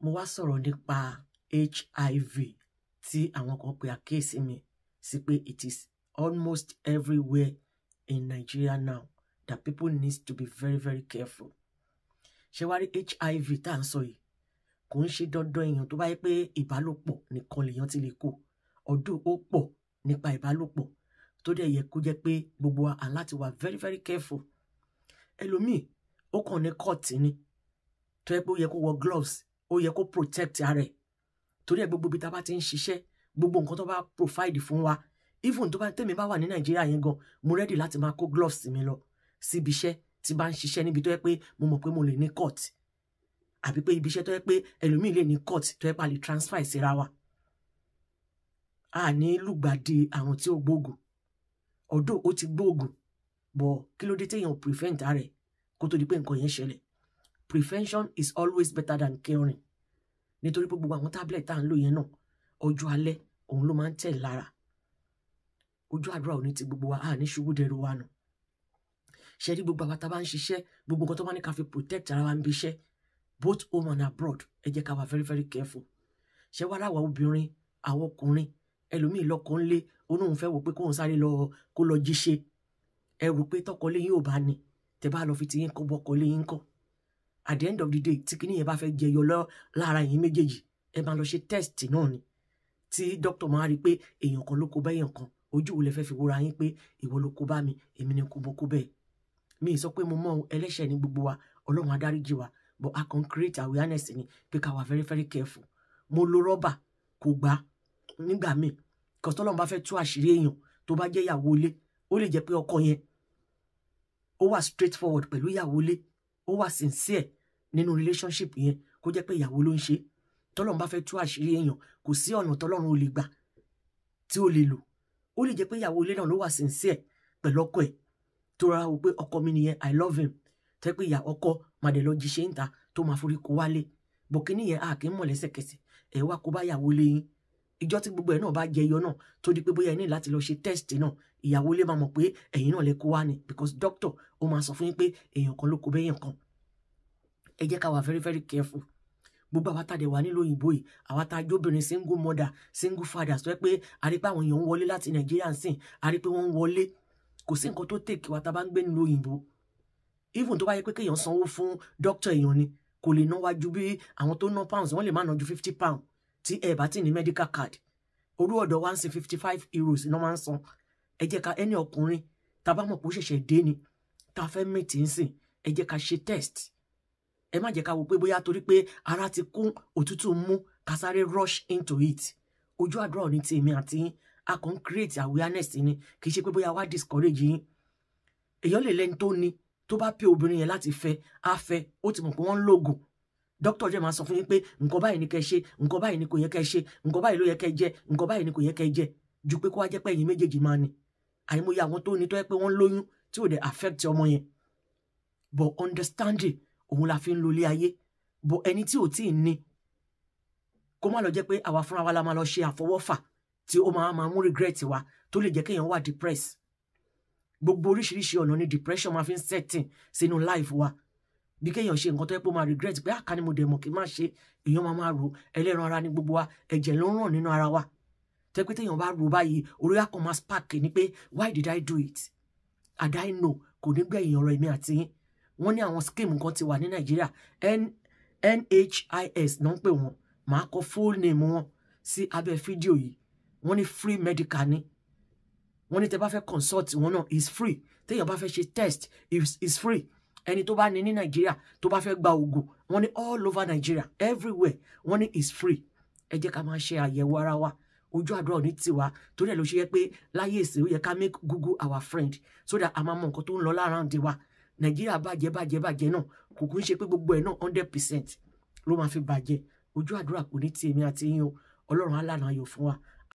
mo wá sọ̀rọ̀ nípa HIV tí àwọn kan pe àkíyèsí mi sí pé it is almost everywhere in Nigeria now that people need to be very very careful ṣé wá rí HIV tá à ń sọ yìí kò ń ṣe dandan èèyàn tó bá yẹ pé ìbálòpọ̀ nìkan lèèyàn ti lè kó ọdún ó pọ̀ nípa ìbálòpọ̀ tó dẹ̀ yẹ kó jẹ́ pé gbogbo wa à láti wà very very careful ẹlòmíì ó kàn ní kọ́ọ̀tì ni tó yẹ pé ó yẹ kó wọ gloves ó yẹ kó protect ara ẹ̀ torí ẹ̀ gbogbo ibi tá a bá ti ń ṣiṣẹ́ gbogbo nǹkan tó bá provide fún wa even tó bá tèmi bá wà ní nàìjíríà yẹn gan mo ready láti máa kó gloves mi lọ síbi iṣẹ́ tí bá ń ṣiṣẹ́ níbi tó yẹ pé mo mọ̀ pé mo lè ní court àbí pé ibi iṣẹ́ tó yẹ pé ẹlòmíì lè ní court tó yẹ pé a lè transfer ìsira wa a ní lùgbàdì àrùn tí ó gbóògùn ọ̀dọ̀ ó ti gbóògùn bọ̀ kí ló dé téèyàn prevent rẹ̀ kó tó di pé nǹkan yẹn ṣẹlẹ̀ prevention is always better than curing nítorí pé gbogbo àwọn tablet tá à ń lò yẹn náà ọjọ́ alẹ́ òun ló máa ń tẹ̀ lára ojú àdúrà òní ti gbogbo wa a ní ṣubú dẹrù wa nù ṣe rí gbogbo àwọn tá a bá ń ṣiṣẹ́ gbogbo nǹkan tó bá ní ká fi protect ara wa ń bí iṣẹ́ both home and abroad ẹ jẹ́ ká wà very very careful ṣé wàá láwa obìnrin àwọn ọkùnrin ẹlòmíì lọkọ ńlé onóhun fẹ́ wò pé kóun sáré lọ kó lọ jíṣe ẹ rò pé tọkọlé yín ò bá ní tẹ bá lọ fi ti yín kọ bọkọlé yín kọ at the end of the day tí kinní yẹn bá fẹ́ jẹyọ lọ lára yín méjèèjì ẹ máa lọ ṣe test náà ni tí dókítà máa rí i pé èèyàn kan ló kó bá èèyàn kan ojú wo lẹ fẹ́ fi wúra yín pé ìwọ ló kó bá mi èmi ni kò bó kó bẹ́ẹ̀ mi ì sọ pé mo mọ ẹlẹ́ṣẹ̀ ní gbogbo wa ọlọ́run adáríjì wa but a kàn create awareness ni pé ká wà very very careful mo lo rọ́bà kò gbá nígbà míì kọ́sọ́ ọlọ́run bá fẹ́ tú àṣírí èèyàn tó bá jẹ́ ìyàwó ilé ó lè jẹ́ pé ọkọ yẹn ó wà straight forward pẹ̀lú ìyàwó ilé ó wà sincere nínú relationship yẹn kó jẹ́ pé ìyàwó ló ń ṣe tọ́lọ́run bá fẹ́ tú àṣírí èèyàn kò sí ọ̀nà tọ́lọ́run ò lè gbà tí ó lè lò ó lè jẹ́ pé ìyàwó ilé náà ló wà sincere pẹ̀lú ọkọ ẹ̀ tó rárá wò pé ọkọ mi nìyẹn i love him tẹ́ pé ìyá ọkọ màdé lọ jí ṣe ń ta tó máa forí kó wálé bọ̀kínní yẹn a kì í mọ̀ lẹ́sẹ̀kẹsẹ̀ ẹ̀ wá kó bá ìyàwó ilé yín ìjọ tí gbogbo ẹ̀ náà bá jẹyọ náà tó di pé bóyá ẹ ní láti lọ ṣe test náà ìyàwó ilé máa mọ̀ pé ẹ̀yin náà lè kó wá ni because doctor ó máa sọ fún yín pé èèyàn kan ló kó bẹ́yàn kan ẹ jẹ́ ká wà very very careful gbogbo àwa tá a dẹ̀ wà nílò òyìnbó yìí àwa tá a jóbìnrin single mother single father sọ pé a rí pé àwọn èèyàn ń wọlé láti nàìjíríà ń sìn a rí pé wọ́n ń wọlé kò sí nǹkan tó tèkì wa tá a bá ń gbé nílò òyìnbó even tó bá yẹ pé kéèyàn sanwó fún doctor èèyàn ni kò lè ná wájú bí àwọn tó ná pounds wọ́n lè má ná ju fifty pound tí ẹ bá ti ní medical card orú ọ̀dọ̀ wa ń sin fifty five euros iná máa ń san ẹ jẹ́ ká ẹni ọkùnrin tá a bá mọ̀ pé ó ṣẹ̀ṣẹ̀ dé ni tá a fẹ́ mẹ́tì ń sìn ẹ jẹ́ ká ṣe test ẹ má jẹ́ ká wo pé bóyá torí pé ara ti kún òtútù mú ká sáré rush into it ojú àdúrà ò ní ti èmi àti yín a kàn ń create awareness ni kì í ṣe pé bóyá wá discourage yín èèyàn lè lẹ́ni tó ní tó bá pé obìnrin yẹn láti fẹ́ á fẹ́ ó ti mọ̀ pé wọ́n ń lògùn dókítà jẹ́ máa sọ fún yín pé nǹkan báyìí ni kẹ́ ṣe nǹkan báyìí ni kò yẹ kẹ́ ṣe nǹkan báyìí ló yẹ kẹ́ jẹ nǹkan báyìí ni kò yẹ kẹ́ jẹ ju pé kó wá jẹ́ pé ẹ̀yin méjèèjì máa ní àìmọye àwọn tó ní tó yẹ pé wọ́n lóyún tí ò dẹ̀ affect ọmọ yẹn but understanding òun la fi ń lo ilé ayé but ẹni tí ò tíì ní kó má lọ jẹ́ pé àwa fúnra wa la máa lọ ṣe àfọwọ́fà tí ó máa máa mú regret wa tó lè jẹ́ kéèyàn wà depressed gbogbo oríṣiríṣi ọ̀nà ni depression máa fi ń setting sínú life wa bí kéèyàn ṣe nǹkan tó yẹ pé ó máa regret pé àká ni mo dẹ̀ mọ̀ kí n má ṣe èèyàn máa máa rò ẹlẹ́ran ara ní gbogbo wa ẹ̀jẹ̀ ló ń ràn nínú ara wa tẹ́ pé téèyàn bá rò báyìí orí àkàn máa spark ni pé why did I do it and I know kò ní gbẹ̀yìn ọ̀rọ̀ èmi àti yín wọ́n ní àwọn scheme kan ti wà ní Nàìjíríà NHIS náà ń pè wọ́n màá kọ full name wọn sí abẹ́ fídíò yìí wọ́n ní free medical ni wọ́n ní tẹ́ bá fẹ́ consult wọn náà is free téèyàn bá fẹ́ ṣe test is, is free ẹni tó bá ní ní nàìjíríà tó bá fẹ́ gba oògùn wọ́n ní all over nigeria everywhere wọ́n ní is free ẹ jẹ́ ká máa ṣe àyẹ̀wò ara wa ojú àdúrà ní tiwa torí ẹ̀ ló ṣe yẹ pé láyé èsì ó yẹ ká make google our friend so that a máa mọ nǹkan tó ń lọ láàárín wa nàìjíríà bàjẹ́ bàjẹ́ bàjẹ́ náà kò kún ṣe pé gbogbo ẹ̀ náà hundred percent ló máa fi bàjẹ́ ojú àdúrà kò ní ti èmi àti yín o ọlọ́run á lànà ayọ̀ fún wa